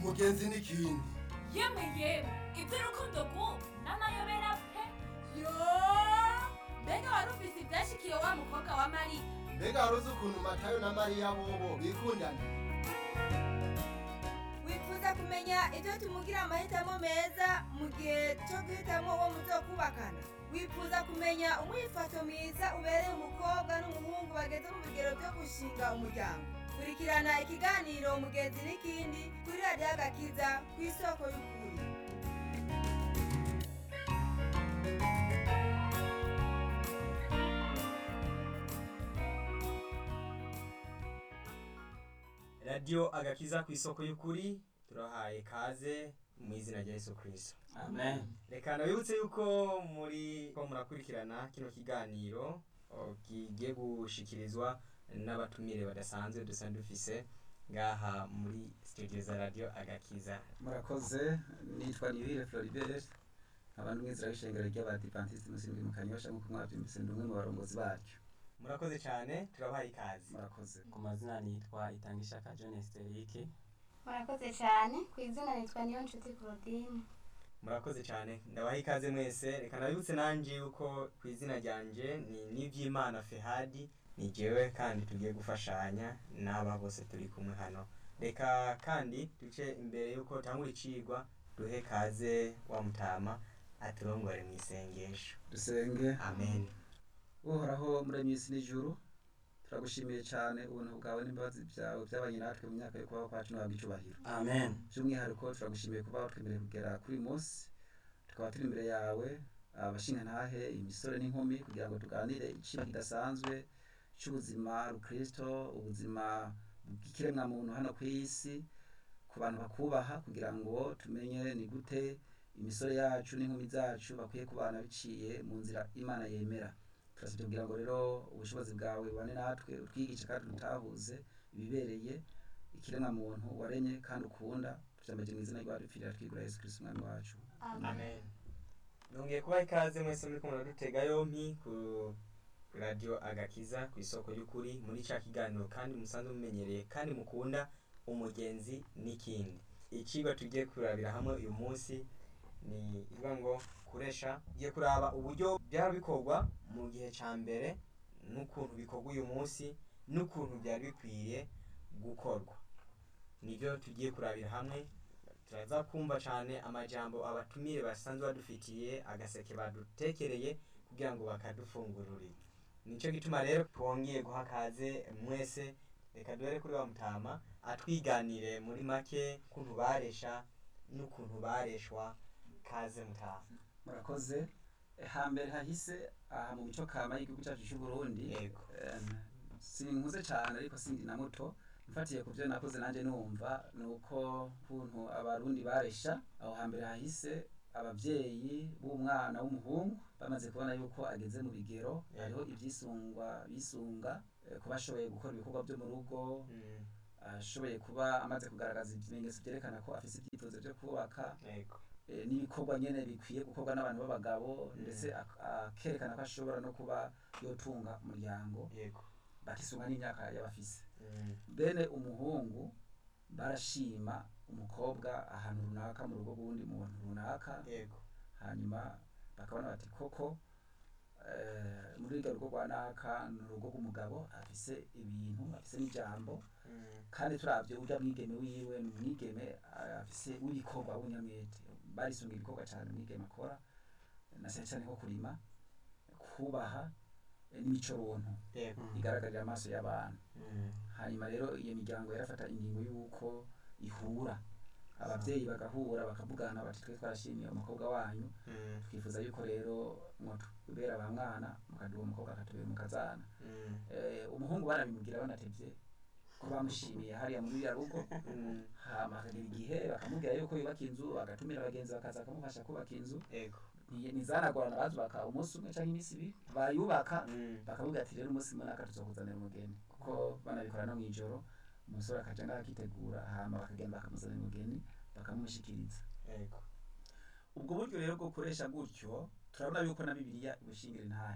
umugenzi n'ikindi yemwe yemwe iby'urukundo rw'ubu n'amayobera pe yo mbega wari ufise ibyashikiye wa mukobwa wa mariya mbega wari uzi ukuntu matayo na mariya bobo bikundana wifuza kumenya ibyo tumugira amahitamo meza mu gihe cyo guhitamo uwo muzokubakana wifuza kumenya umwifato mwiza ubereye umukobwa n'umuhungu bageze mu bigero byo gushinga umuryango kurikirana ikiganiro umugenzi n'ikindi kuri radiyo agakiza ku isoko y'ukuri radiyo agakiza ku isoko y'ukuri turahaye kaze mu izina rya yesu kirisito amen reka nabibutse yuko muri ko murakurikirana kino kiganiro o, kigiye gushikirizwa n'abatumire badasanzwe dusanzwe dufise ngaha muri studio za radiyo agakiza murakoze nitwa niyuhire floribert nkaba n'umwizera w'ishengero ry'abadivantisiti musindwi mu kanyosha nk'uko mwabyumvise ndi umwe mu barongozi baryo murakoze cyane turabaha ikaze murakoze ku mazina nitwa itangishaka john esterike murakoze cyane ku izina nitwa niyo nshuti claudine murakoze cyane ndabaha ikaze mwese reka nabibutse nanjye yuko ku izina ryanje ni n'iby'imana fehadi ni jewe kandi tugiye gufashanya n'aba bose turi kumwe hano reka kandi duce imbere yuko tangura icigwa duhe kaze wa mutama aturongore mu isengesho dusenge amen uhoraho muremye isi n'ijuru turagushimiye cyane ubuntu bwawe n'imbabazi byawe byabanye natwe mu myaka yo kubaho kwacu ntabwo icubahiro amen by'umwihariko turagushimiye kuba watwemereye kugera kuri uyu munsi tukaba turi imbere yawe abashingantahe imisore n'inkumi kugira ngo tuganire ikiba kidasanzwe cy'ubuzima rukristo ubuzima bw'ikiremwamuntu hano ku isi ku bantu bakubaha kugira ngo tumenye ni gute imisore yacu n'inkumi zacu bakwiye kubana biciye mu nzira imana yemera turasabye kugira ngo rero ubushobozi bwawe bubane natwe utwigishe kandi dutahuze ibibereye ikiremwa muntu waremye kandi ukunda tubyambaje mu izina ryawe dupfirira twigura yesu kirisito umwami wacu amen nongeye kubaha ikaze mwese muri kumwe dutega yompi ku radiyo agakiza ku isoko y'ukuri muri ca kiganiro kandi musanzwe mumenyereye kandi mukunda umugenzi n'ikindi icigwa tugiye kurabira hamwe uyu munsi ni ivuga ngo kuresha tugiye kuraba uburyo byaba bikorwa mu gihe ca mbere n'ukuntu bikorwa uyu munsi n'ukuntu byari bikwiye gukorwa nibyo tugiye kurabira hamwe turaza kumva cyane amajambo abatumire basanzwe badufitiye agaseke badutekereye kugira ngo bakadufungururire nicyo gituma rero twongeye guha kaze mwese reka duhere kuri wa mutama atwiganire muri make ukuntu baresha n'ukuntu bareshwa kaze mutama murakoze Eh, hambere hahise aha mu mico kama y'igihugu cyacu cy'u Burundi Yego. eh, sinkuze cyane ariko sindi na muto mfatiye ku byo nakoze nanjye numva ni uko kuntu abarundi baresha aho hambere hahise ababyeyi b'umwana w'umuhungu bamaze kubona yuko ageze mu bigero Yego. hariho ibyisungwa bisunga eh, kuba ashoboye gukora ibikorwa byo mu rugo Mm, ashoboye kuba amaze kugaragaza ibimenyetso byerekana ko afite ibyifuzo byo kubaka yego eh, n'ibikorwa nyene bikwiye gukorwa n'abantu b'abagabo Mm. ndetse ak- akerekana ko ashobora no kuba yotunga umuryango yego bakisunga n'imyaka y'abafise Mm, bene umuhungu barashima umukobwa ahantu runaka mu rugo rw'uwundi muntu runaka yego hanyuma bakabona bati koko eh, muri urwo rugo rwa naka ni urugo rw'umugabo afise ibintu afise n'ijambo Mm, kandi turavye urya mwigeme wiwe ni umwigeme eh, afise w'ibikorwa w'unyamwete barisunga ibikorwa cyane umwigeme akora na cyane cyane nko kurima kubaha eh, n'imico runtu yego igaragarira amaso y'abantu Mm, hanyuma rero iyo miryango yarafata ingingo y'uko ihura ababyeyi bagahura bakavugana bati twe twarashimiye umukobwa wanyu mm, twifuza yuko rero mwotubera ba mwana mukaduha umukobwa akatubera umukazana mm, eh, umuhungu barabimubwira banatevye ko bamushimiye hariya muri ya rugo mm, hama akagera igihe bakamubwira yuko yubaka inzu bagatumira abagenzi bakaza bakamufasha kubaka inzu yego Nti- ntizanagorana bazubaka umunsi umwe canke iminsi ibiri bayubaka Mm, bakavuga ati rero umunsi munaka tuzokuzanira umugeni kuko banabikora no mw'ijoro umusore akaja ngaho akitegura hama bakagenda bakamuzanira umugeni bakamushikiriza yego ubwo buryo rero bwo gukoresha gutyo turabona yuko na bibiliya ibushingira intahe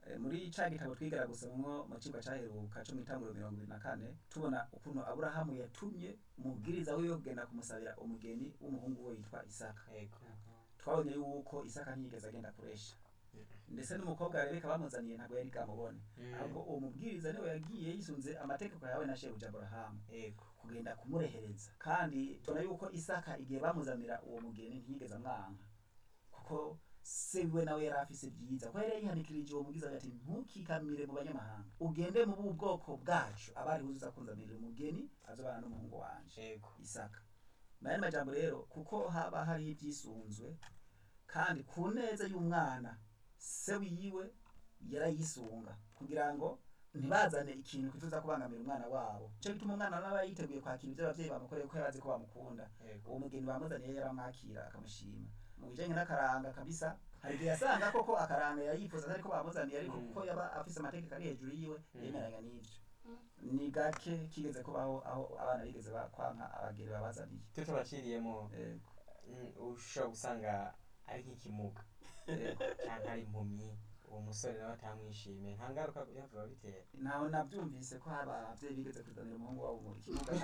Eh, muri ca gitabo twigera gusamwo mu cigwa caheruka co mw'itanguriro mirongo ibiri na kane tubona ukuntu aburahamu yatumye umubwiriza wiwe kugenda kumusabira umugeni w'umuhungu we yitwa isaka yego twabonye yuko isaka ntiyigeze agenda kuresha ndetse n'umukobwa rebeka bamuzaniye ntabwo yari bwamubone ahubwo uwo mubwiriza niwe yagiye yisunze amategeko yawe na shebuja aburahamu yego kugenda kumurehereza kandi tubona yuko isaka igihe bamuzanira uwo mugeni ntiyigeze amwanka kuko se wiwe nawe yari afise byiza kuko yari yihanikirije uwo mubwiriza ati ntukikamire mu banyamahanga ugende mu bubu bwoko bwacu abari buzuza kunzanira umugeni azobana n'umuhungu wanje yego isaka nayo majambo rero kuko haba hariho ibyisunzwe kandi ku neza y'umwana se wiwe yarayisunga kugira ngo ntibazane ikintu kifuza kubangamira umwana wabo cyo gituma umwana nawe aba yiteguye kwakira ibyo abavyeyi bamukoreye ko yarazi ko bamukunda yego uwo mugeni bamuzaniye yaramwakira akamushima mu bijanye n'akaranga kabisa hari igihe yasanga koko akaranga yayifuza atari ko bamuzaniye ariko Mm. kuko yaba afise amategeko ari hejuru yiwe Mm. yemeranya n'ivyo Mm. ni gake kigeze kubaho aho abana bigeze bakwanka abageni babazaniye tutabaciriyemo Yego, mm, ushobora gusanga ari nk'ikimuga yego. cyangwa ari impumyi uwo musore nawe atamwishimiye nta ngaruka byava bitera ntawe nabyumvise ko hari abavyeyi bigeze kuzanira umuhungu wabo mu kibuga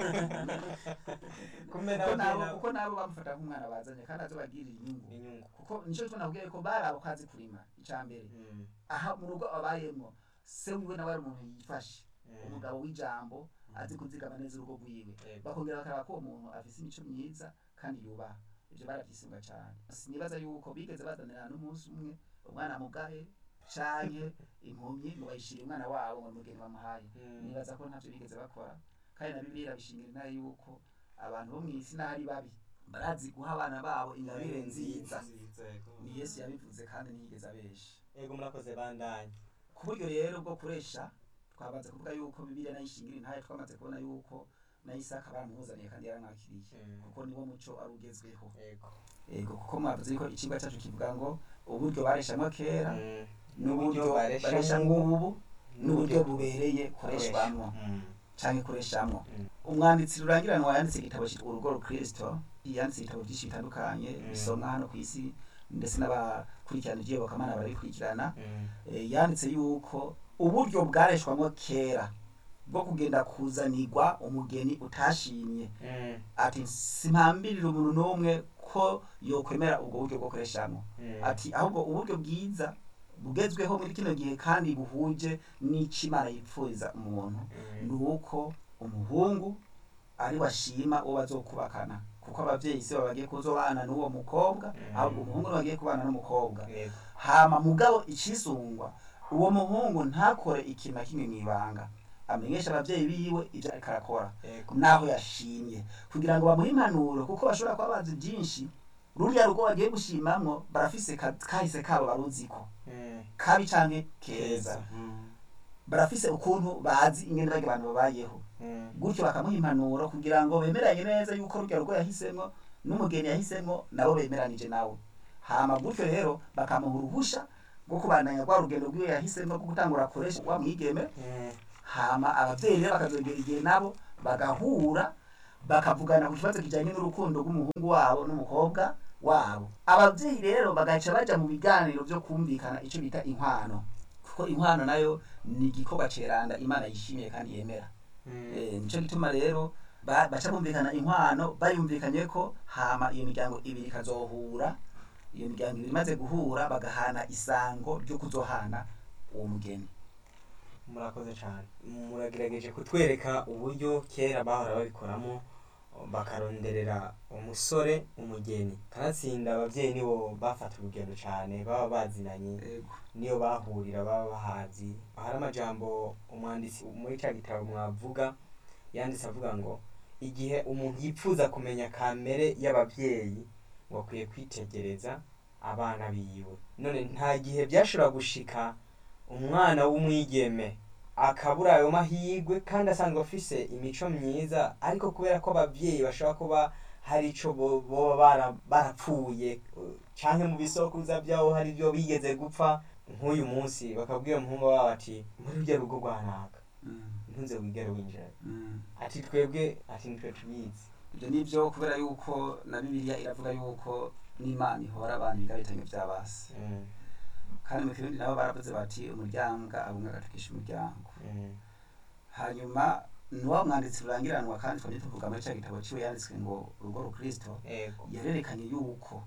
kumena kuko nabo ababyeyi kuko nabo bamufata nk'umwana bazanye kandi azobagirira inyungu inyungu kuko nico cyo nabwiye ko bari abo kazi kurima icambere Mm, aha mu rugo abayemwo se wiwe nawe ari umuntu yifashe mm, umugabo w'ijambo azi kuzigama neza urugo rwiwe yego. bakongera bakaraba ko uwo muntu afise imico myiza kandi yubaha ivyo barabyisunga cane sinibaza yuko bigeze bazanira n'umunsi umwe umwana mugahe canke impumyi ngo bayishire umwana wabo ngo umugeni bamuhaye Mm, nibaza ko ntavyo bigeze bakora kandi na bibiliya irabishingira intare yuko abantu bo mw'isi n'ahari babi barazi guha abana babo ingabire nziza ni yesu yabivuze kandi ntiyigeze abesha yego murakoze bandanye ku buryo rero bwo kuresha twabanza kuvuga yuko bibiliya nayo ishingira intahe twamaze kubona yuko na isaka baramuzaniye kandi yaramwakiriye Mm, kuko niwo muco ari ugezweho yego yego kuko mwavuze yuko icigwa cacu kivuga ngo uburyo bareshamwo kera Mm, n'uburyo baresha baresha ngubu n'uburyo n'uburyo bubereye kureshwamwo Mm, canke kureshamwo Mm. umwanditsi rurangiranwa yanditse igitabo cyitwa urugo rukristo yanditse ibitabo byinshi bitandukanye Mm. bisomwa hano ku isi ndetse n'abakurikirana ivy'iyobokamana barabikurikirana mm, Eh, yanditse yuko uburyo bwareshwamwo kera bwo kugenda kuzanirwa umugeni utashimye mm, ati simpambirira umuntu n'umwe ko yokwemera ubwo buryo bwo koreshamwo mm, ati ahubwo uburyo bwiza bugezweho muri kino gihe kandi buhuje n'icimana yipfuriza umuntu mm, ni uko umuhungu ari washima uwo bazokubakana kuko abavyeyi si bo bagiye kuzobana n'uwo mukobwa Mm. ahubwo umuhungu niwe bagiye kubana n'umukobwa yego. hama mugabo icisungwa uwo muhungu ntakore ikintu na kimwe mw'ibanga amenyesha abavyeyi biwe ivyo ariko arakora Yego. naho yashimye kugira ngo bamuhe impanuro kuko bashobora kuba bazi byinshi ruriya rugo bagiye gushimamwo barafise ka- kahise kabo baruziko Mm, kabi canke keza Mm, barafise ukuntu bazi ingene barya abantu babayeho mm, gutyo bakamuha impanuro kugira ngo bemeranye neza yuko rurya rugo yahisemwo n'umugeni yahisemwo nabo bemeranije nawe hama gutyo rero bakamuha uruhusha rwo kubandanya rwa rugendo rwiwe yahisemwo rwo gutangura akoresha wa mwigeme mm, hama abavyeyi rero bakazogera igihe nabo bagahura bakavugana ku kibazo kijanye n'urukundo rw'umuhungu wabo n'umukobwa wabo abavyeyi rero bagaca baja mu biganiro vyo kumvikana ico bita inkwano kuko inkwano nayo ni igikorwa ceranda imana yishimiye kandi yemera mm, Eh, nico gituma rero ba- baca bumvikana inkwano bayumvikanye ko hama iyo miryango ibiri ikazohura iyo miryango ibiri imaze guhura bagahana isango ryo kuzohana uwo mugeni murakoze cyane muragerageje kutwereka uburyo kera bahora babikoramo bakaronderera umusore umugeni kanatsinda abavyeyi nibo bafata urugendo cyane baba bazinanye Ego. niyo bahurira baba bahazi hari amajambo umwanditsi muri cya gitabo mwavuga yanditse avuga ngo igihe umuntu yipfuza kumenya kamere y'abavyeyi ngo akwiye kwitegereza abana biwe none nta gihe byashobora gushika umwana w'umwigeme akabura ayo mahirwe kandi asanzwe afise imico myiza ariko kubera ko abavyeyi bashobora kuba hari ico bo- boba bara- barapfuye uh, canke mu bisokuruza vyabo hari ibyo bigeze gupfa nk'uyu munsi bakabwira umuhungu wabo ati muri rurya rugo rwanaka Mm, ntunze wigere winjira mm. ati twebwe ati nitwe tubizi ibyo ni byo kubera yuko na bibiliya iravuga yuko n'imana ihora abantu biga bitanye by'abasi Mm, kandi mu kirundi nabo baravuze bati umuryango abumwe agatukisha umuryango Mm. hanyuma ni wa mwanditsi rurangiranwa kandi twajya tuvuga muri cya gitabo ciwe yanditswe ngo urugo rukristo Ego. yarerekanye yuko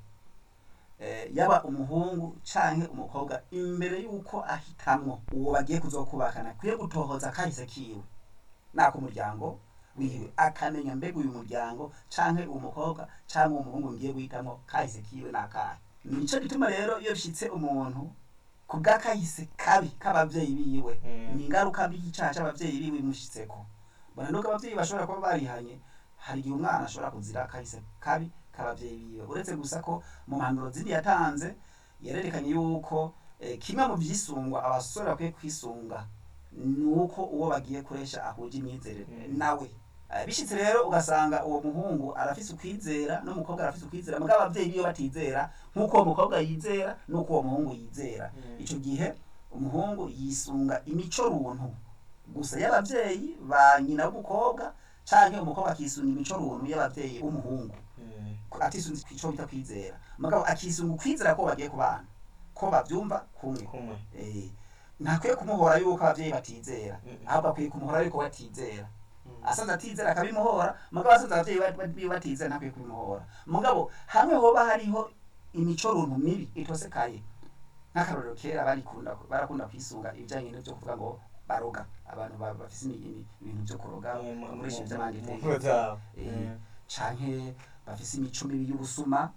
eh, yaba umuhungu canke umukobwa imbere yuko ahitamwo uwo bagiye kuzokubakana akwiye gutohoza kahise kiwe nako umuryango wiwe akamenya mbega uyu muryango canke uwo mukobwa canke uwo muhungu ngiye guhitamwo kahise kiwe nakahe nico gituma rero iyo bishitse umuntu ku bw'akahise kabi k'abavyeyi biwe Mm. ni ingaruka mbi y'icaha c'abavyeyi biwe imushitseko bona nuko abavyeyi bashobora kuba barihanye hari igihe umwana ashobora kuzira akahise kabi k'abavyeyi biwe uretse gusa ko mu mpanuro zindi yatanze yarerekanye yuko eh, kimwe mu vyisungwa abasore bakwiye kwisunga ni uko uwo bagiye kuresha ahuje imyizerere Mm. nawe Eh, bishitse rero ugasanga uwo muhungu arafise ukwizera n'umukobwa arafise ukwizera mugabo abavyeyi biwe batizera nk'uko uwo mukobwa yizera n'uko uwo muhungu yizera Mm. ico gihe umuhungu yisunga imico runtu gusa y'abavyeyi ba nyina w'umukobwa canke umukobwa akisunga imico runtu y'abavyeyi b'umuhungu Mm. atisunze ico bita kwizera mugabo akisunga ukwizera ko bagiye kubana ko bavyumva kumwe Kumwe. Eh, ntakwiye kumuhora yuko abavyeyi batizera Mm. ahubwo akwiye kumuhora yuko batizera Mm. asanze atizera akabimuhora mugabo asanze abavyeyi bat- bat- biwe batizera ntakwiye kubimuhora mugabo hamwe hoba hariho imico runtu mibi itosekaye nk'akarorero kera barikunda barakunda kwisunga ibijanye n'ivyo kuvuga ngo baroga abantu ba- bafise imi- imi- ibintu vyo kuroga Mm, mu- bakoresha mu- ivy'abandi mu- iteka. mu zabo. Eh, Mm. canke bafise imico mibi y'ubusuma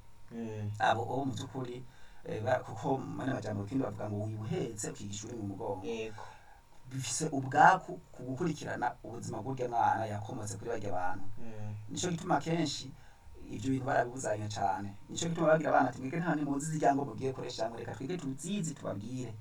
Mm. abo bo mu vy'ukuri eh, ba- kuko mane majambo kindi bavuga ngo wibuhetse ukigisha uri mu mugongo Ego. bifise ubwaku ku gukurikirana ubuzima bw'urya mwana yakomotse kuri barya bantu Mm. nico gituma kenshi ivyo bintu barabibuzanya cane nico gituma bagira abana ati mwebwe nta nimuzi ziryango mugiye koresha ngo reka twige tuzizi tubabwire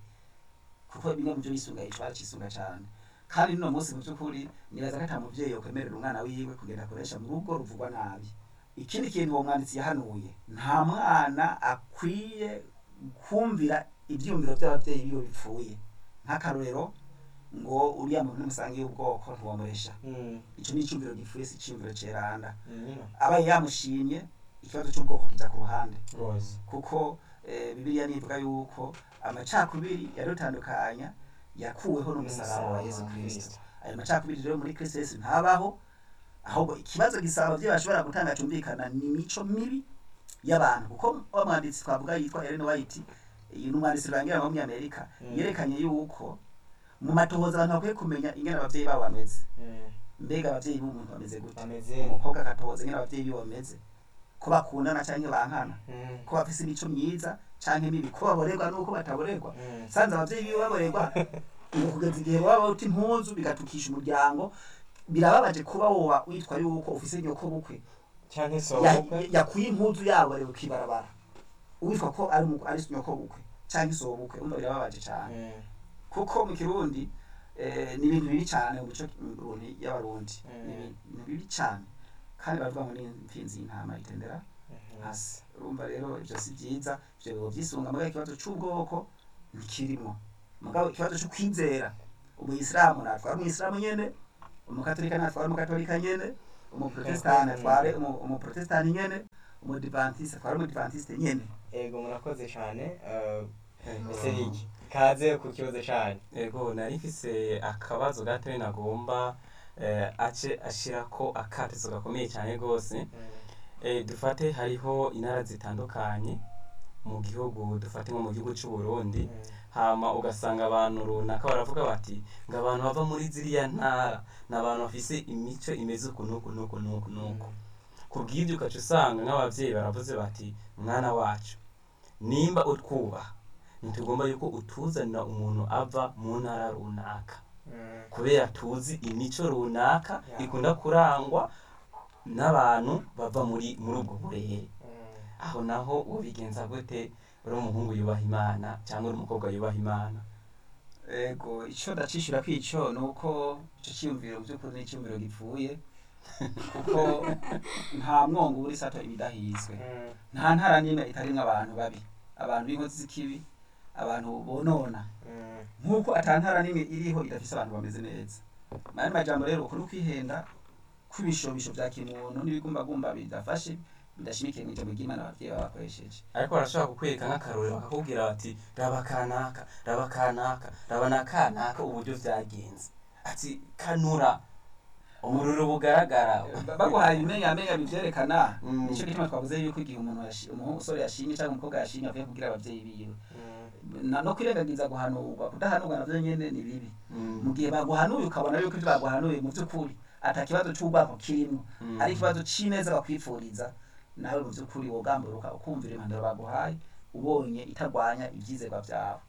kuko bimwe mu vyo bisunga ico baracisunga cane kandi n'uno munsi mu vy'ukuri nibaza ko ata muvyeyi yokwemerera umwana wiwe kugenda akoresha mu rugo ruvugwa nabi ikindi kintu uwo mwanditsi yahanuye nta mwana akwiye kumvira ivyiyumviro vy'abavyeyi biwe bipfuye nk'akarorero ngo uriya muntu nimusangiye ubwoko ntiwamuresha Mm. ico ni icumviro gipfuye si icumviro ceranda Mm. abaye yamushimye ikibazo cy'ubwoko kiza ku ruhande Rwose. kuko eh, bibiliya nivuga yuko amacakubiri yarutandukanya yakuweho n'umusaraba wa yesu kirisito ayo macakubiri rero muri kristo yesu ntabaho ahubwo ikibazo gisaba abavyeyi bashobora gutanga cyumvikana ni imico mibi y'abantu kuko wa mwanditsi twavuga yitwa Ellen White uyu ni umwanditsi rurangira wo muri Amerika Mm. yerekanye yuko mu matohoza abantu bakwiye kumenya ingene abavyeyi babo bameze Mm. mbega abavyeyi b'umuntu bameze gute Bameze. umukobwa akatohoza ingene abavyeyi biwe bameze ko bakundana canke bankana Mm. ko bafise imico myiza canke mibi ko baborerwa nuko bataborerwa Mm. sanze abavyeyi biwe baborerwa ngo kugeza igihe baba bawuta impuzu bigatukisha umuryango birababaje kuba woba witwa yuko ufise nyoko bukwe Canke ya- sobukwe. yakuye impuzu yabo rero kibarabara uwitwa ko ari umu- ari nyoko bukwe canke sobukwe umva birababaje cane Mm. kuko mu kirundi eh, ni ibintu bibi cane mu mico Burundi y'abarundi Mm. ni ibintu bibi cane kandi baravuga ngo ni impfizi y'intama itendera Mhm. hasi urumva rero ivyo si vyiza ivyo biba vyisunga mugabo ikibazo c'ubwoko ntikirimwo mugabo ikibazo co kwizera umuyisilamu natwara umuyisilamu nyene umukatolika natwara umukatolika nyene umuprotestani atware umu- umuprotestani nyene umudivantiste atware umudivantiste nyene Ego murakoze cyane. eh, Ego. Ese iki? Kaze ku kibazo cyane. Ego nari mfise akabazo gatoyi nagomba eh, ace ashirako akatizo gakomeye cyane rwose eh, dufate hariho intara zitandukanye mu gihugu dufate nko mu gihugu cy'u Burundi hama ugasanga abantu runaka baravuga bati ngo abantu bava muri ziriya ntara ni abantu bafise imico imeze uku n'uku n'uku n'uku n'uku kubw'ibyo ugaca usanga nk'abavyeyi baravuze bati mwana wacu nimba utwubaha ntitugomba yuko utuzanira umuntu ava mu ntara runaka Mm. kubera tuzi imico runaka Yeah. ikunda kurangwa n'abantu bava muri muri ubwo burere Mm. aho naho ubigenza gute uri umuhungu yubaha imana cyangwa uri umukobwa yubaha imana ego ico ndacishura kwico nuko ico ciyumviro mu vy'ukuri ni iciyumviro gipfuye kuko nta mwongo uri sato ibidahizwe Mm. nta ntara n'imwe itarimwo abantu babi abantu b'inkozi z'ikibi abantu bonona Mm. nk'uko ata ntara n'imwe iriho idafise abantu bameze neza mani majambo rero ukuri kwihenda kw'ibishobisho vya kimuntu n'ibigumbagumba bidafashe bidashimikiye mu ijambo ry'imana abavyeyi baba bakoresheje ariko barashobora kukwereka nk'akarorero bakakubwira bati raba kanaka raba kanaka raba na kanaka uburyo vyagenze ati kanura umuriro bugaragara Ba- baguhaye ibimenyamenya bivyerekana Mm. nico gituma twavuze yuko igihe umuntu yashi- umusore yashimye cyangwa umukobwa yashimye akwiye kubwira abavyeyi biwe Na- no kwirengagiza guhanurwa kudahanurwa navyo nyene ni bibi Mm. mu gihe baguhanuye ukabona yuko ivyo baguhanuye mu vy'ukuri ata kibazo c'ubwako kirimwo Mm. ari ikibazo c'ineza bakwipfuriza nawe mu vy'ukuri wogamburuka ukumvira impanuro baguhaye ubonye itagwanya ivyizerwa vyawe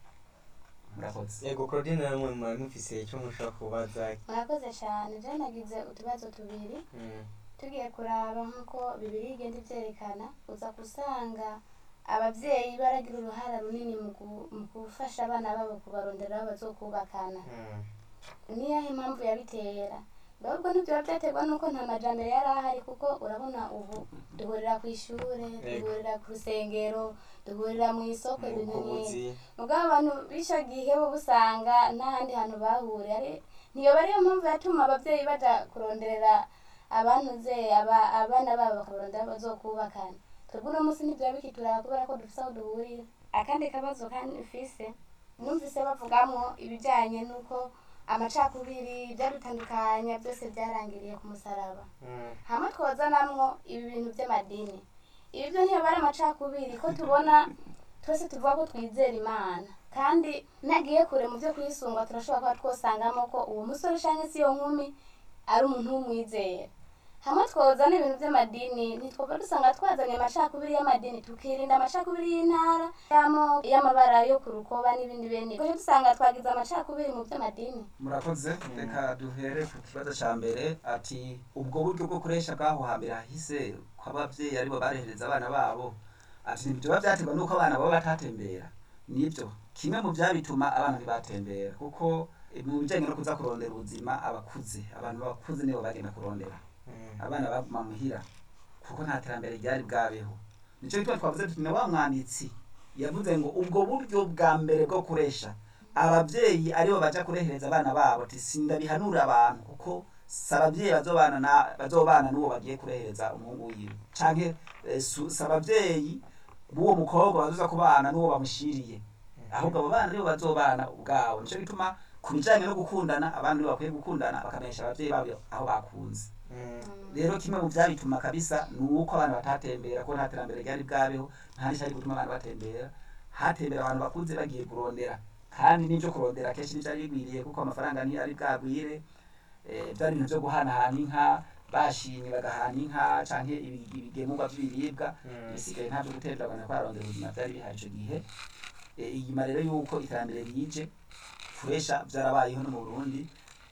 murakoze yego claudine namwe mwari mufise icyo mushobora kubaza murakoze cyane je nagize utubazo tubiri Mm. tugiye kuraba nk'uko bibiri igenda ivyerekana uza gusanga abavyeyi baragira uruhara runini mu gu- mu gufasha abana babo kubarondera aho bazokubakana Mm. niyahe impamvu yabitera ahubwo ntibyoba byaterwa n'uko nta majambere yari ahari kuko urabona ubu duhurira ku ishure duhurira ku rusengero duhurira mu isoko ibintu nk'ibyo Mukubuzi. mugabo abantu b'icyo gihe bo usanga nta handi hantu bahuriye ari ntiyoba ariyo mpamvu yatuma ababyeyi baja kuronderera abantuze aba- abana babo bakabarondera bazokubakana twebwe uno munsi ntibyaba bikituraba kubera ko dufise aho duhurira akandi kabazo kandi ufise numvise bavugamwo ibijyanye n'uko amacakubiri ibyadutandukanya byose byarangiriye ku musaraba Mm. hamwe twozanamwo ibi bintu by'amadini ibi byo ntiyaba ari amacakubiri ko tubona twese tuvuga ko twizera imana kandi ntagiye kure mu byo kuyisunga turashobora kuba twosangamo ko uwo musore cyangwa se iyo nkumi ari umuntu w'umwizera hamwe twozana ibintu by'amadini ntitwumva dusanga twazanye amacakubiri y'amadini tukirinda amacakubiri y'intara y'amoko y'amabara yo ku rukoba n'ibindi bene kuko dusanga twagize amacakubiri mu by'amadini murakoze reka duhere ku kibazo cya mbere ati ubwo buryo bwo kuresha bw'aho hambere hahise ko ababyeyi aribo barehereza abana babo ati ntibyoba byaterwa n'uko abana baba batatembera nibyo kimwe mu byabituma abana ntibatembera kuko eh, mu bijyanye no kuza kurondera ubuzima abakuze abantu bakuze nibo bagenda kurondera Mm. abana baguma muhira kuko nta terambere ryari bwabeho nicyo gituma twavuze tuti na wa mwanditsi yavuze ngo ubwo buryo bwa mbere bwo kuresha ababyeyi aribo baja kurehereza abana babo ati sindabihanura abantu kuko si ababyeyi bazobana na bazobana n'uwo bagiye kurehereza umuhungu wiwe canke eh, su- si ababyeyi b'uwo mukobwa bazoza kubana n'uwo bamushiriye ahubwo abo bana nibo bazobana ubwabo nico gituma ku bijanye no gukundana abantu nibo bakwiye gukundana bakamenyesha abavyeyi babo aho bakunze Mm. rero kimwe mu byabituma kabisa ni uko abantu batatembera ko nta terambere ryari bwabeho nta n'icyari gutuma abantu batembera hatembera abantu bakunze bagiye kurondera kandi n'ibyo kurondera kenshi ntibyari bigwiriye kuko amafaranga ntiyari bwagwire eh, byari ibintu byo guhanahana inka bashimye bagahana inka canke ibi- ibigemurwa by'ibiribwa Mm. bisigaye nta byo gutera abantu kwarondera ubuzima byari bihari ico gihe Eh, inyuma rero yuko iterambere rije kuresha byarabayeho no mu burundi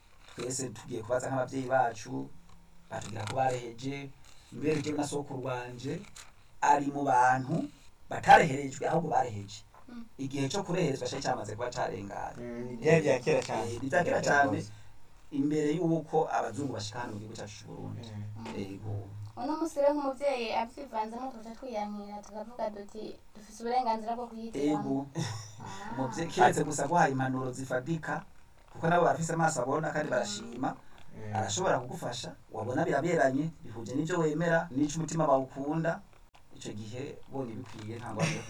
twese tugiye kubaza nk'ababyeyi bacu batubwira ko bareheje mbere jewe na sokuru wanje ari mu bantu batareherejwe ahubwo bareheje igihe cyo kureherezwa cyari cyamaze kuba carengana Mm. Byari bya kera cyane Eh, ni bya kera cyane imbere y'uko abazungu bashika hano mu gihugu cyacu cy'u Burundi Mm. yego uno munsi rero nk'umubyeyi abyivanzemo tuja twiyankira tukavuga duti dufise uburenganzira bwo kuyitiramo ego umuvyeyi kiretse gusa guhaye impanuro zifatika kuko nabo barafise amaso abona kandi barashima Mm. arashobora kugufasha wabona biraberanye bihuje n'ibyo wemera n'ico umutima bawukunda ico gihe bone bikwiye ntabwo wamenya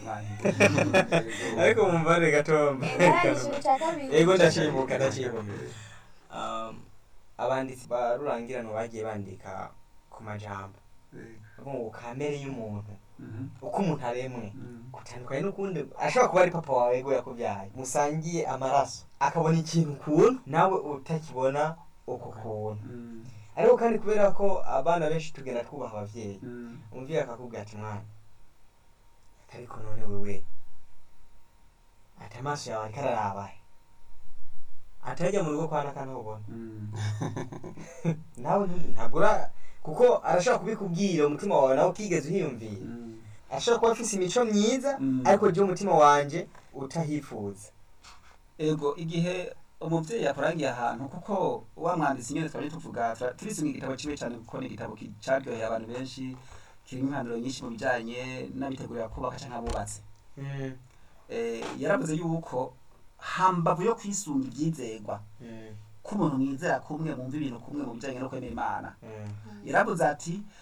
kumwanya ariko mumvare gatomba narangije ica kabiri ego ndashibuka ndashibuka Um, abanditsi ba rurangirano bagiye bandika ku majambo bavuga ngo kamere y'umuntu uko umuntu aremwe gutandukanye n'ukundi ashobora kuba ari papa wawe ego yakubyaye musangiye amaraso akabona ikintu ukuntu nawe utakibona uko kuntu ariko kandi kubera ko abana benshi tugenda twubaha abavyeyi umuvyeyi akakubwira ati mwana ariko none wewe ati amaso yawe ariko ararabahe atajya mu rugo kwa naka ntubona nawe ntu- ntabwo ura kuko arashobora kubikubwira umutima wawe nawe utigeze uhiyumvira ashobora kuba afise imico myiza Mm. ariko je umutima wanje utahifuza ego igihe umuvyeyi yakurangiye ahantu kuko wa mwanditsi nyene twari tuvuga tura- turisunga igitabo ciwe cyane kuko ni igitabo ki- caryoheye abantu benshi kirimo impanuro nyinshi mu bijanye n'abitegurira kubaka canke abubatsi Mm, Eh, yaravuze yuko hambavu yo kwisunga ivyizegwa mm, ko umuntu mwizera kumwe mwumva ibintu kumwe mu bijanye no kwemera imana mm, yaravuze ati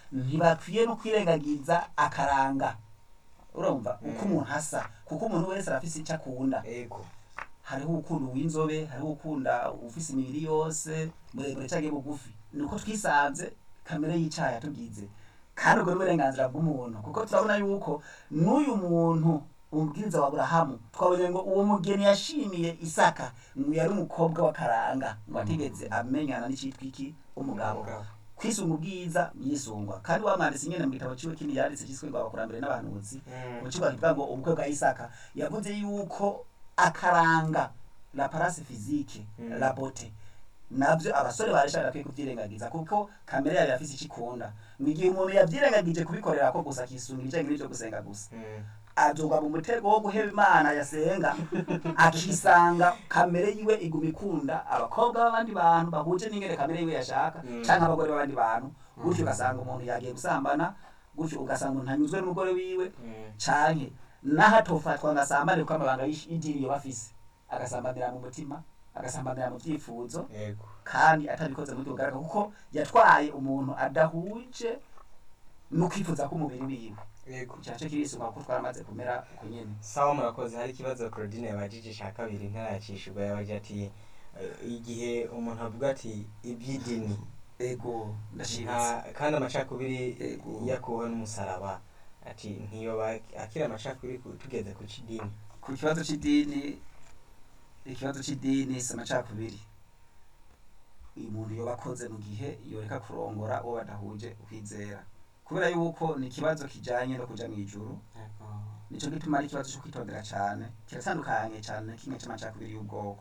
ntibakwiye no kwirengagiza akaranga urumva uko umuntu asa kuko umuntu wese arafise icyo akunda ego hariho ukunda uw'inzobe hariho ukunda ufise imibiri yose muremure cyangwa bugufi nuko twisanze kamere y'icyaha yatugize kandi ubwo ni uburenganzira bw'umuntu kuko turabona yuko n'uyu muntu umubwiriza wa burahamu twabonye ngo uwo mugeni yashimiye isaka ngo yari umukobwa w'akaranga ngo atigeze amenyana n'icitwa iki umugabo Umugabo. kwisunga ubwiza yisungwa kandi wamwanditse nyine mu gitabo ciwe kindi yanditse cyiswe ngo abakurambere n'abahanuzi Mm. mu kigo kivuga ngo ubukwe bwa isaka yavuze yuko akaranga la parase physique Mm. la beauté navyo abasore barashaka kwiye kuvyirengagiza kuko kamere yayo yafise icyo ikunda mu gihe umuntu yavyirengagije kubikorera ko gusa akisunga ibijanye n'ivyo gusenga gusa Mm. azogwa mu mutego wo guheba imana yasenga akisanga kamere yiwe iguma ikunda abakobwa b'abandi bantu bahuje n'ingene kamere yiwe yashaka Mm. canke abagore b'abandi bantu gutyo ugasanga umuntu yagiye gusambana gutyo ugasanga umuntu ntanyuzwe n'umugore wiwe Mm. canke n'ahatofatwa ngo asambane kuko amabanga y'ish- y'idini yoba afise agasambanira mu mutima agasambanira mu vyifuzo ego kandi atabikoze mu buryo bugaragara kuko yatwaye umuntu adahuje n'ukwifuza k'umubiri wiwe ego icyo nacyo kirisunga kuko twaramaze kumera uko nyene sawa murakoze hari ikibazo Claudine yabajije cya kabiri ntaracishurwa yabaje ati eh, igihe umuntu avuga ati iby'idini ego ndashimitse nta kandi amacakubiri Ego. yakuwe n'umusaraba ati ntiyoba akiri amacakubiri ku- tugeze ku kidini ku kibazo c'idini ikibazo c'idini si amacakubiri uyu muntu yoba akoze mu gihe yoreka kurongora uwo badahuje ukwizera kubera yuko ni ikibazo kijanye no kuja mw'ijuru nico gituma ari ikibazo co kwitondera cane kiratandukanye cane kimwe c'amacakubiri y'ubwoko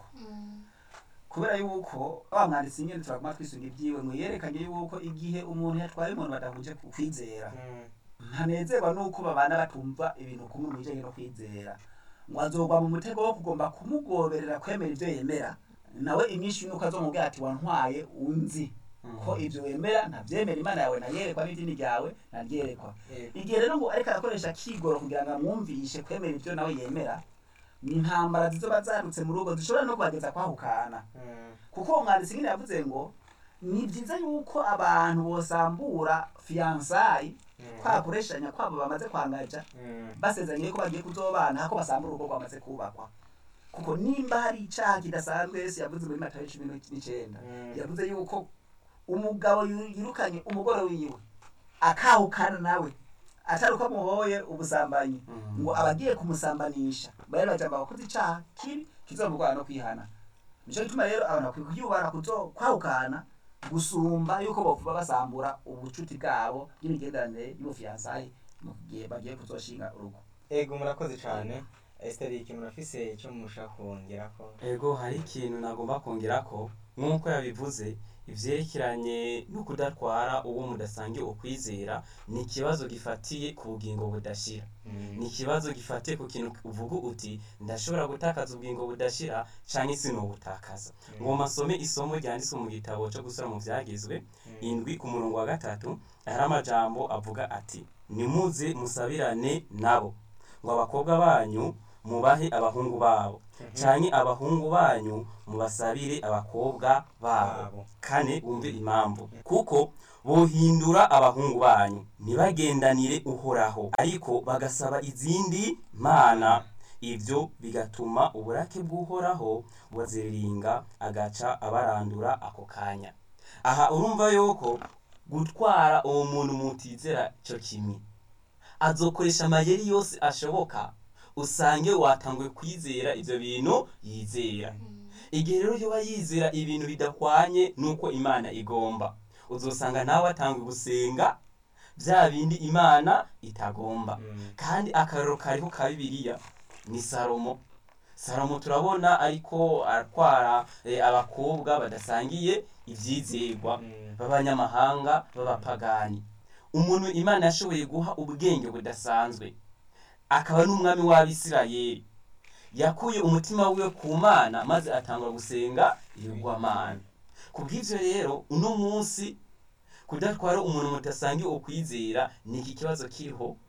kubera yuko wa mwanditsi nyene turaguma twisunga ibyiwe ngo yerekanye yuko igihe umuntu yatwaye umuntu badahuje ku kwizera ntanezerwa nuko babana batumva ibintu kumwe mu bijanye no kwizera ngo azogwa mu mutego wo kugomba kumugoberera kwemera ivyo yemera nawe imyinshi nuko azomubwira ati wantwaye unzi ko ivyo wemera ntavyemera imana yawe ntayerekwa n'idini ryawe ntaryerekwa igihe rero ngo ariko arakoresha kigoro kugira ngo amwumvishe kwemera ivyo nawe yemera ni intambara zizoba zarutse mu rugo zishobora no kubageza kwahukana kuko uwo mwanditsi nyine yavuze ngo ni byiza yuko abantu bosambura fiyansayi kwakoreshanya kwabo bamaze kwangaja basezeranye ko bagiye kuzobana hako basambura urugo rwamaze kubakwa kuko nimba hari icaha kidasanzwe yesu yavuze muri matayo cumi n'icenda yavuze yuko umugabo yu- yirukanye umugore wiwe akahukana nawe atari uko amuhoye ubusambanyi ngo abagiye kumusambanisha bari bajamba abakoze icaha kibi kizomurwara no kwihana nico gituma rero abantu bakwiye kuyubara kuzo kwahukana gusumba yuko bovuba basambura ubucuti bwabo bw'imigenderanire y'ubufiyansayi mu gihe bagiye kuzoshinga urugo ego murakoze cyane Esther ikintu murafise icyo mushaka kongerako ego hari ikintu nagomba kongera ko nk'uko yabivuze ivyerekeranye no kudatwara uwo mudasangiye ukwizera ni ikibazo gifatiye ku bugingo budashira ni ikibazo gifatiye ku kintu uvuga uti ndashobora gutakaza ubugingo budashira canke sinobutakaza ngo masome isomo ryanditswe mu gitabo cyo gusura mu vyagizwe indwi ku murongo wa gatatu hari amajambo avuga ati nimuze musabirane nabo ngo abakobwa banyu mubahe abahungu babo canke abahungu banyu mubasabire abakobwa babo Babo. kane wumve impamvu kuko bohindura abahungu banyu ntibagendanire uhoraho ariko bagasaba izindi mana ivyo bigatuma uburake bw'uhoraho bubaziriringa agaca abarandura ako kanya aha urumva yuko gutwara uwo muntu mutizera cyo kimwe azokoresha amayeri yose ashoboka usange watanguye kwizera ivyo bintu yizera igihe rero yoba yizera ibintu bidahwanye n'uko imana igomba uzosanga nawe atanguye gusenga bya bindi imana itagomba kandi akarero kariho ka bibiliya ni salomo salomo turabona ariko aratwara eh, abakobwa badasangiye ivyizerwa b'abanyamahanga b'abapagani umuntu imana yashoboye guha ubwenge budasanzwe akaba n'umwami w'abisirayeli yakuye umutima wiwe ku mana maze atangura gusenga ibigwamana ku bw'ivyo rero uno munsi kudatwara umuntu mudasangiye ukwizera ni iki kibazo kiriho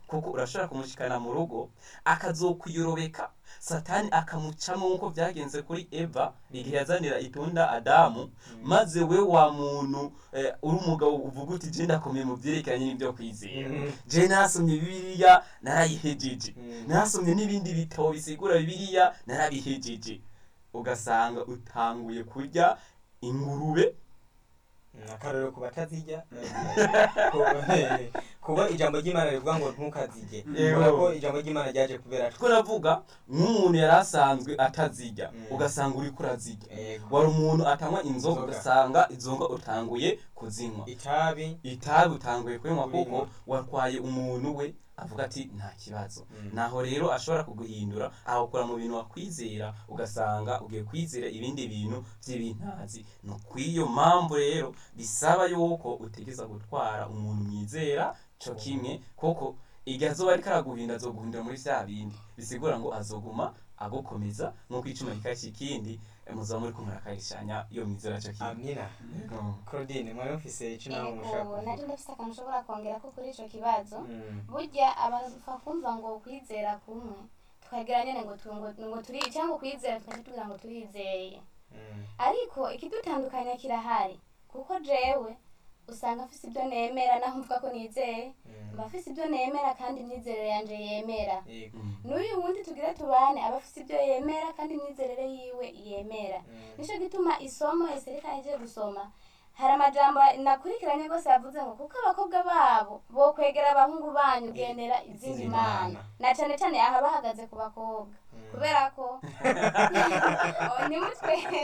kuko urashobora kumushikana mu rugo akazokwiyorobeka satani akamucamo nk'uko byagenze kuri eva igihe yazanira itunda adamu maze we wa muntu eh, uri umugabo uvuga uti je ndakomeye mu byerekeranye n'ibyo kwizera Mhm. je nasomye bibiliya narayihejeje Mhm. nasomye n'ibindi bitabo bisigura bibiliya narabihejeje ugasanga utanguye kurya ingurube akarorero ku batazijya ku- kuba ijambo ry'imana rivuga ngo ntukazijye Yego. kubera ko ijambo ry'imana ryaje kubera ko navuga nk'umuntu yari asanzwe atazirya Mm. ugasanga uri kurazirya Yego. wari umuntu atanywa inzoga Inzoga. ugasanga izo nzoga utanguye kuzinywa itabi itabi utanguye kunywa kuko Kubinywa. watwaye umuntu we avuga ati nta kibazo Mm. naho rero ashobora kuguhindura ahakora mu bintu wakwizera ugasanga ugiye kwizera ibindi bintu by'ibintazi ni kw'iyo mpamvu rero bisaba yuko utegeza gutwara umuntu mwizera co kimwe kuko igihe azoba ariko araguhinda azoguhindura muri vya bindi bisigura ngo azoguma agukomeza nk'uko icuma gikashya ikindi eh, muzaba muri kumwe akarishanya iyo mwizera co kimwe amina Yego. claudine mwari mufise ico nawe ego mushaka nari ndafise akantu ushobora kongera ko kuri ico kibazo Mm. burya abantu dupfa kumva ngo kwizera kumwe tukagira nyene ngo tu- ngo- ngo turi cyangwa kwizera tukaca tugira ngo turizeye Mm. ariko ikidutandukanya kirahari kuko jewe usanga mfise ibyo nemera naho mvuga ko nizeye Mm. mba mfise ibyo nemera kandi imyizerere yanje yemera Yego. Mm. n'uyu wundi tugira tubane aba afise ibyo yemera kandi imyizerere yiwe yemera Mm. nico gituma isomo esereka ije gusoma hari amajambo nakurikiranye rwose yavuze ngo kuko abakobwa babo bokwegera abahungu banyu ugendera izindi Izindi mana mana. na cane cane aha bahagaze ku bakobwa Mm. kubera ko Oh, nimutwenge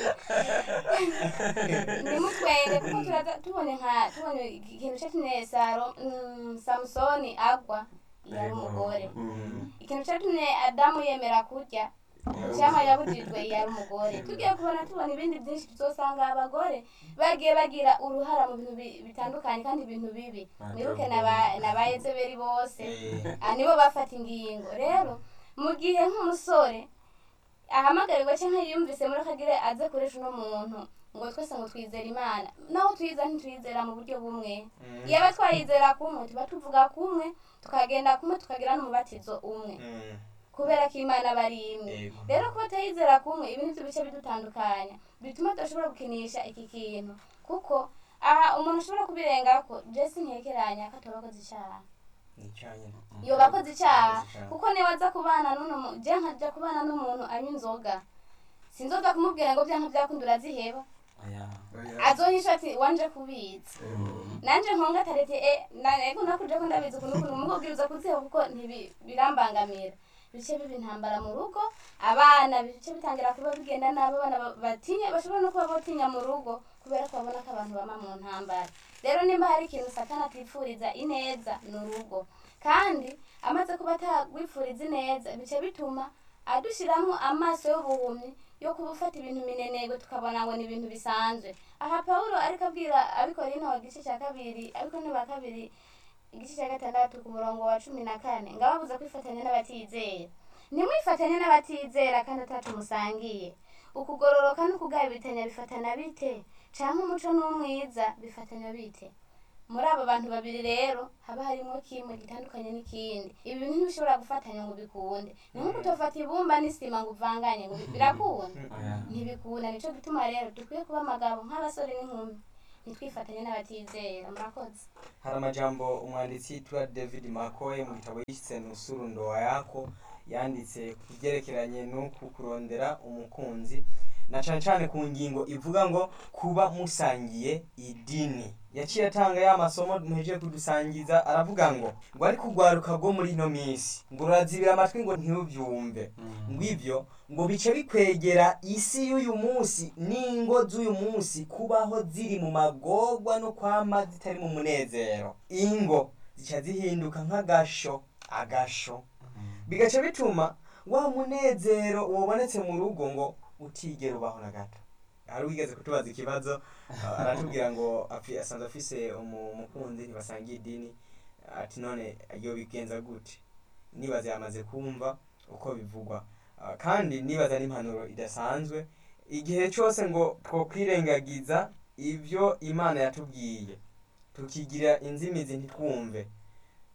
nimutwenge kuko turaza tubonye nka tubonye ikintu catumye saro mm, samusoni agwa yari umugore Mm. ikintu catumye adamu yemera kurya cyangwa yabujijwe yari umugore tugiye kubona tubona ibindi byinshi tuzosanga abagore bagiye bagira uruhara mu bintu bi- bitandukanye kandi ibintu bibi mwibuke na ba- na ba yezebeli bose Eh. aha nibo bafata ingingo rero mu gihe nk'umusore ahamagariwe cyangwa yiyumvise muri akagire aze kuresha uno muntu ngo twese ngo twizere imana naho tuyiza ntituyizera mu buryo bumwe Mm. iyo aba twayizera kumwe tuba tuvuga kumwe tukagenda kumwe tukagira n'umubatizo umwe Mm. kubera ko imana aba ari imwe Yego. rero kuba utayizera kumwe ibi nivyo bice bidutandukanya bituma tudashobora gukinisha iki kintu kuko aha umuntu ashobora kubirengako jesi ntekeranya ko atoba akoze icaha Nicanye. yoba akoze icaha Akoze icaha. kuko niba aza kubana n'uno mu- je nkaja kubana n'umuntu anywa inzoga sinzoza kumubwira ngo vyanka vyakunda uraziheba Oya. azohisha ati wanje kubitsa Mm. nanje nkonga atarete e na- ego nakuje ko ndabizi ukuntu ukuntu mugubwiriza kuziha kuko ntibi- birambangamira bice biba intambara mu rugo abana bice bitangira kuba bigenda nabi abana ba- batinya bashobora no kuba batinya mu rugo kubera ko babona ko abantu bama mu ntambara rero nimba hari ikintu satani atifuriza ineza ni urugo kandi amaze kuba atagwifuriza ineza bice bituma adushyiramo amaso y'ubuhumyi yo kuba ufata ibintu minenegwe tukabona ngo ni ibintu bisanzwe aha pawulo ariko abwira abikorino wa gice cya kabiri abikorino ba kabiri igice cya gatandatu ku murongo wa cumi na kane ngo ababuza kwifatanya n'abatizera ntimwifatanye n'abatizera kandi atatu musangiye ukugororoka n'ukugabitanya bifatana bite canke umuco n'umwiza bifatanya bite muri abo bantu babiri rero haba harimo kimwe gitandukanye n'ikindi ibi bintu ntibishobora gufatanya ngo bikunde ni nko kutofata ibumba n'isima ngo uvanganye ngo bi- birakunda Oya. ntibikunda nico gituma rero dukwiye kuba amagabo nk'abasore n'inkumi ntitwifatanye n'abatizera murakoze hari amajambo umwanditsi yitwa david makoye mu gitabo yise nusuru ndoa yako yanditse ku byerekeranye n'uku kurondera umukunzi na cane cane ku ngingo ivuga ngo kuba musangiye idini yaciye atanga ya masomo muhejeje kudusangiza aravuga ngo ngo ariko urwaruka rwo muri ino minsi ngo rurazibira amatwi ngo ntirubyumve Mm. ngo ivyo ngo bice bikwegera isi y'uyu munsi n'ingo z'uyu munsi kubaho ziri mu magorwa no kwama zitari mu munezero ingo zica zihinduka nk'agasho agasho bigaca bituma wa munezero wobonetse mu rugo ngo utigera ubaho na gato hari wigeze kutubaza ikibazo uh, aratubwira ngo afi- asanzwe afise umu- umukunzi ntibasangiye idini ati none iyo bigenza gute nibaza yamaze kumva uko bivugwa Uh, kandi nibaza n'impanuro idasanzwe igihe cyose ngo twokwirengagiza ibyo imana yatubwiye tukigira inzimizi ntitwumve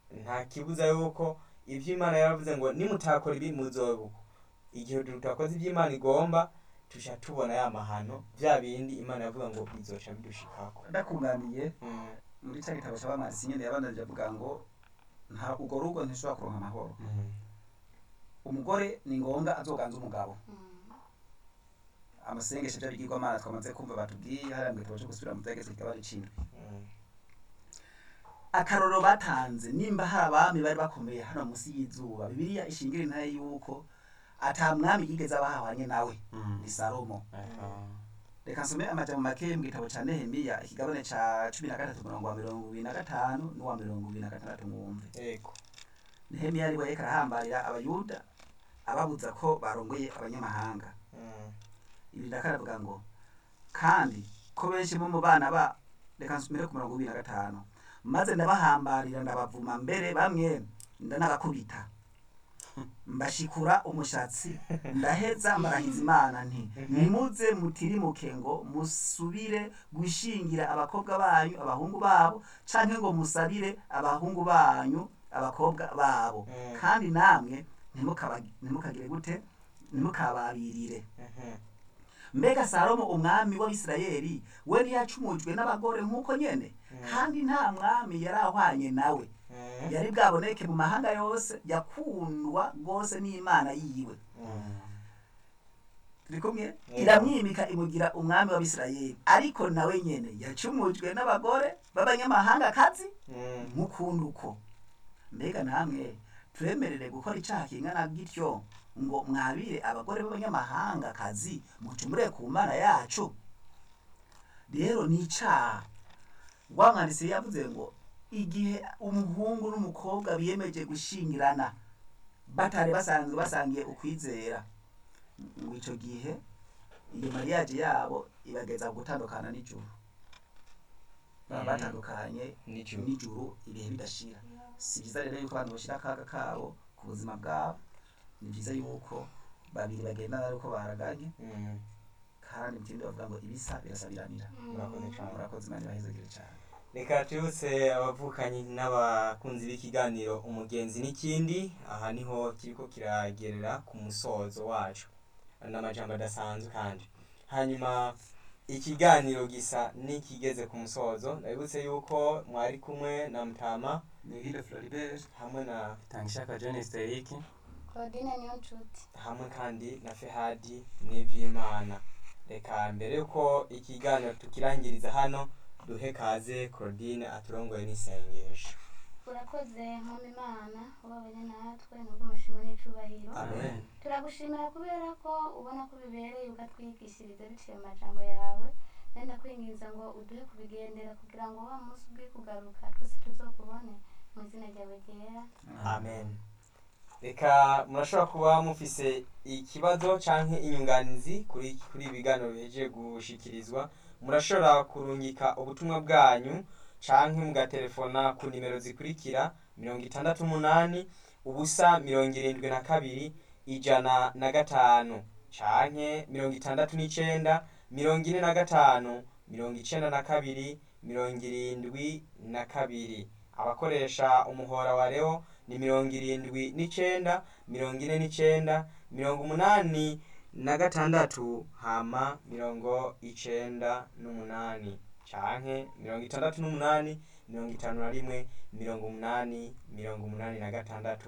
nta kibuza yuko ibyo imana yaravuze ngo nimutakora ibi muzobuko igihe tutakoze ibyo imana igomba tuja tubona ya mahano bya bindi imana yavuga ngo bizoca bidushikako ndakunganiye Mm, muri cya gitabo cy'abamasi nyine yabandanije avuga ngo nta urwo rugo ntishobora kuronka amahoro mm, umugore ni ngombwa azoganza umugabo amasengesho by'abigirwamana twamaze kumva batubwiye hariya mu gitabo cyo gusubira mu tegeko kikaba ari cindwi mm, akarorero batanze nimba hari abami bari bakomeye hano munsi y'izuba bibiliya ishingira intare yuko ata mwami yigeze abahahwanye nawe Mm. ni salomo Ego. reka nsome amajambo make mu gitabo ca nehemiya ikigabane ca cumi na gatatu umurongo wa mirongo ibiri na gatanu n'uwa mirongo ibiri na gatandatu mwumve yego nehemiya ari we yariko arahambarira abayuda ababuza ko barongoye abanyamahanga Mm, ibi ndakaravuga ngo kandi ko benshi bo mu bana ba reka nsumire ku mirongo ibiri na gatanu maze ndabahambarira ndabavuma mbere bamwe ndanabakubita mbashikura umushatsi ndaheza mbarahiza imana nti nimuze mutirimuke ngo musubire gushingira abakobwa banyu abahungu babo canke ngo musabire abahungu banyu abakobwa babo Mm. kandi namwe ntimukaba- ntimukagire gute ntimukababirire mhm, mbega salomo umwami w'abisirayeli we ntiyacumujwe n'abagore nk'uko nyene kandi nta mwami yari ahwanye nawe mm, yari bwaboneke mu mahanga yose yakundwa rwose n'imana yiwe mm, turi kumwe Yeah. iramwimika imugira umwami w'abisirayeli ariko nawe nyene yacumujwe n'abagore b'abanyamahangakazi mm, nk'ukundi uko mbega namwe twemerere gukora icaha kingana gityo ngo mwabire abagore b'abanyamahangakazi mucumure ku mana yacu rero ni icaha wa mwanditsi yavuze ngo igihe umuhungu n'umukobwa biyemeje gushingirana batari basanzwe basangiye ukwizera ngo ico gihe iyo mariyaje yabo ibageza gutandukana n'ijuru baba Mm. batandukanye nijoro n'ijuru ibihe bidashira si byiza rero yuko abantu bashyira akaga kabo ku buzima bwabo ni byiza yuko babiri bagendana ariko baraganye Mm, kandi mu kindi bavuga ngo ibisa birasabiranira murakoze cyane murakoze imana ibahezegere cyane reka tubutse abavukanyi n'abakunzi b'ikiganiro umugenzi n'ikindi aha niho kiriko kiragerera ku musozo wacu n'amajambo adasanzwe kandi hanyuma ikiganiro gisa n'ikigeze ku musozo ndabibutse yuko mwari kumwe na mutama nihire floribert hamwe na Tangishaka John Esteric. claudine niyo nshuti hamwe kandi na fehadi n'ivyimana reka mbere yuko ikiganiro tukirangiriza hano duhe kaze claudine aturongoye n'isengesho urakoze nkoma imana ubabanye natwe nubwo umushimo n'icubahiro amen turagushimira kubera ko ubona ko bibereye ukatwigishiriza biciye mu majambo yawe nenda kwinginza ngo uduhe kubigendera kugira ngo wa munsi ubwi kugaruka twese tuzokubone mu izina ryawe ryera amen reka murashobora kuba mufise ikibazo canke inyunganizi kuri kuri ibi biganiro bihejeje gushikirizwa murashobora kurungika ubutumwa bwanyu canke mugatelefona ku nimero zikurikira mirongo itandatu umunani ubusa mirongo irindwi na kabiri ijana na gatanu canke mirongo itandatu n'icenda mirongo ine na gatanu mirongo icenda na kabiri mirongo irindwi na kabiri abakoresha umuhora wa reo ni mirongo irindwi n'icenda mirongo ine n'icenda mirongo umunani na gatandatu hama mirongo icenda n'umunani canke mirongo itandatu n'umunani mirongo itanu na rimwe mirongo umunani mirongo umunani na gatandatu